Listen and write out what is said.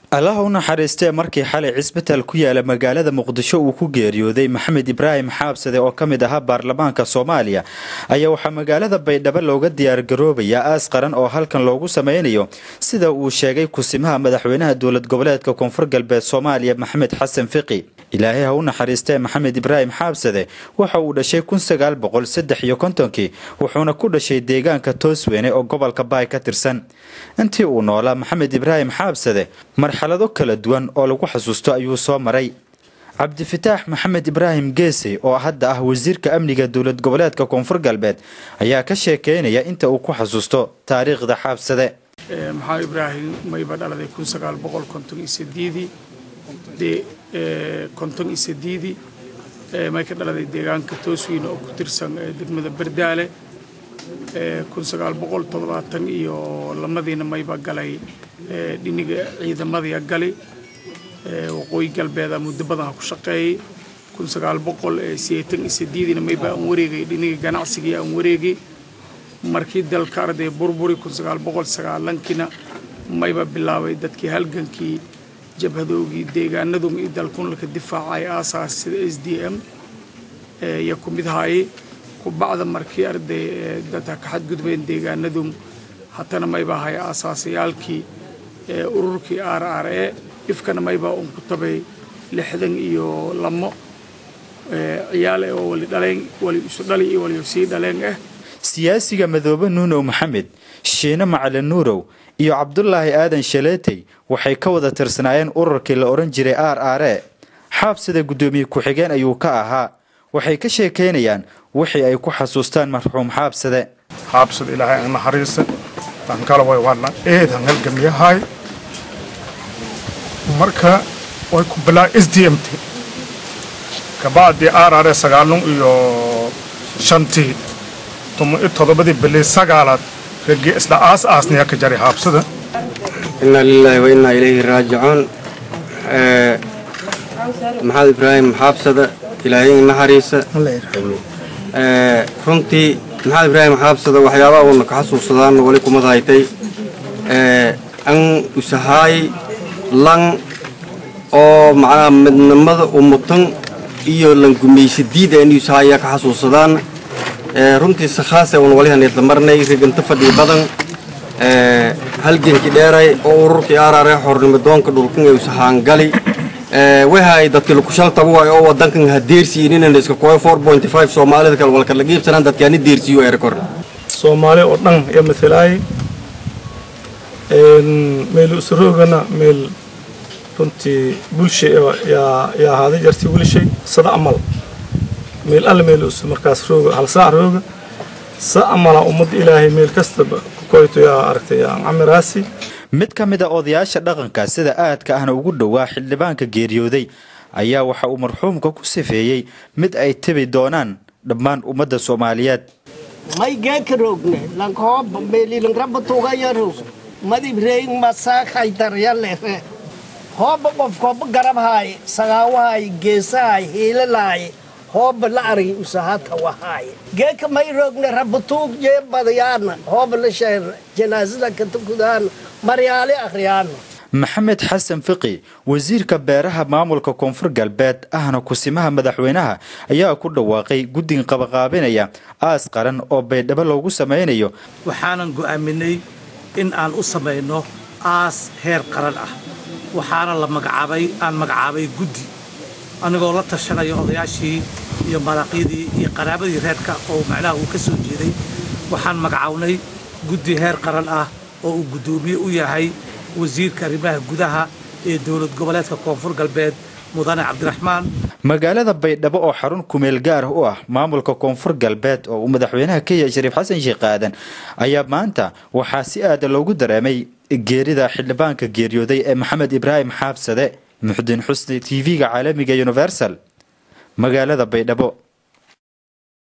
allaha u naxariistee markii xalay cisbitaal ku yaala magaalada muqdisho uu ku geeriyooday maxamed ibraahim xaabsade oo ka mid ahaa baarlamaanka soomaaliya ayaa waxaa magaalada baydhabo looga diyaargaroobayaa aas qaran oo halkan loogu sameynayo sida uu sheegay kusimaha madaxweynaha dowlad goboleedka koonfur galbeed soomaaliya maxamed xasan fiqi ilaahay ha u naxariistee maxamed ibraahim xaabsade waxa uu dhashay kun sagaal boqol saddex iyo kontonkii wuxuuna ku dhashay deegaanka toosweyne oo gobolka baay ka tirsan intii uu noolaa maxamed ibraahim xaabsade marxalado kala duwan oo lagu xasuusto ayuu soo maray cabdifataax maxamed ibraahim geesey oo hadda ah wasiirka amniga dowlad goboleedka koonfur galbeed ayaa ka sheekeynaya inta uu ku xasuusto taariikhda xaabsade maxaa ibraahim mayba dhaladay kun sagaal boqol konton iyo sideedii dee konton iyo sideedii may ka dhaladay deegaanka toosweyne oo ku tirsan degmada berdaale kun sagaal boqol toddobaatan iyo lamadiina mayba galay dhiniga ciidamadiia gali waqooyi galbeeda muddo badan ha ku shaqeeyay kun sagaal boqol sideetan iyo sideediina mayba aan wareegay dhiniga ganacsigii aan wareegay markii dalka arday burburi kun sagaal boqol sagaalankiina mayba bilaabay dadkii halgankii jabhadoogii deegaanadun iyo dalkunalka difaacay aasaas sida s d m iyo ku mid haayay kubacda markii arday dadka ka xadgudbeen deegaanadun hatana mayba ahay aasaasayaalkii ururkii r r e ifkana maybaa un ku tabay lixdan iyo lamo ciyaal oo wali dhaleen wali isu dhali iyo wali sii dhaleen ah siyaasiga madoobe nuunow maxamed shiine macalin nuurow iyo cabdulaahi aadan shaleetey waxay ka wada tirsanaayeen ururkii la odhan jiray r r e xaabsida guddoomiye ku-xigeen ayuu ka ahaa waxay ka sheekaynayaan wixii ay ku xasuustaan marxuum xaabsade xaabsada ilaahay aan naxariisa tankala way wadna eed han halgamiyahay marka way ku bilaa s d m t kabacdii r r e sagaalun iyo shantii tuma iyo toddobadii bilii sagaalaad raggii isla aas aasnaya ka jaray xaabsada inaa lilaahi wa innaa ilayhi raajicuun maxamed ibraahim xaabsada ilaahay naxariisa runtii maxamed ibraahim xaabsada waxyaabaha uuna ka xasuusadaan wali kumad haytay an usahaay lan oo macnaha midnimada umutan iyo langumaysadiida in usahaaya ka xasuusadaan runtii sakhaase uun walihan idlamarnay riganta fadhii badan halgenkii dheeray oo ururkii arare xornimidoonka dhulkan ee usahaangali wahay dadkii lakushaltabu waay oo wadankan ha deersiinin iska koy soomaalida kale walka la giibsanaan dadkaani deersiiyo erekor soomaali oo dhan iyo matalaay meel usroogana meel runtii bulsha yaa ahaaday jarti wilishay sada amal meel alle meel us markaas rooga hal saac rooga sa amala ummadda ilaahay meel kastaba kukoyto yaa aragtay camiraasi mid ka mid a odayaasha dhaqanka sida aadka ahna ugu dhowaa xildhibaanka geeriyooday ayaa waxa uu marxuumka ku sifeeyey mid ay tebi doonaan dhammaan ummadda soomaaliyeed may geeka roogne lankooba meelilangrabatuugaya roog madibreyng masaakhay daryalere hooba qofkooba garabhaay sagaawahaay geesahaay hiilalaay hooba la argi usahata wahaay geeka may roogne rabatuug jee badayaana hooba la sheer janaasada katukudaan maryaali akhriyaana maxamed xasan fiqi wasiirka beeraha maamulka koonfur galbeed ahna kusimaha madaxweynaha ayaa ku dhawaaqay guddiga qabaqaabinaya aas qaran oo baydhabo loogu samaynayo waxaanan go'aaminay in aan u samayno aas heer qaran ah waxaana la magacaabay aan magacaabay guddi anigoo la tashanayo odayaashii iyo maraqyadii iyo qaraabadii reerka oo macnaha uu ka soo jeeday waxaan magacawnay guddi heer qaran ah oo uu guddoomiye u yahay wasiirka arrimaha gudaha ee dowlad goboleedka koonfur galbeed mudane cabdiraxmaan magaalada baydhabo oo xarun kumeel gaar u ah maamulka koonfur galbeed oo uu madaxweynaha kenya shariif xasan sheekh aadan ayaa maanta waxaa si aada loogu dareemay geerida xildhibaanka geeriyooday ee maxamed ibraahim xaabsade muxudiin xusni t v-ga caalamiga universal magaalada baydhabo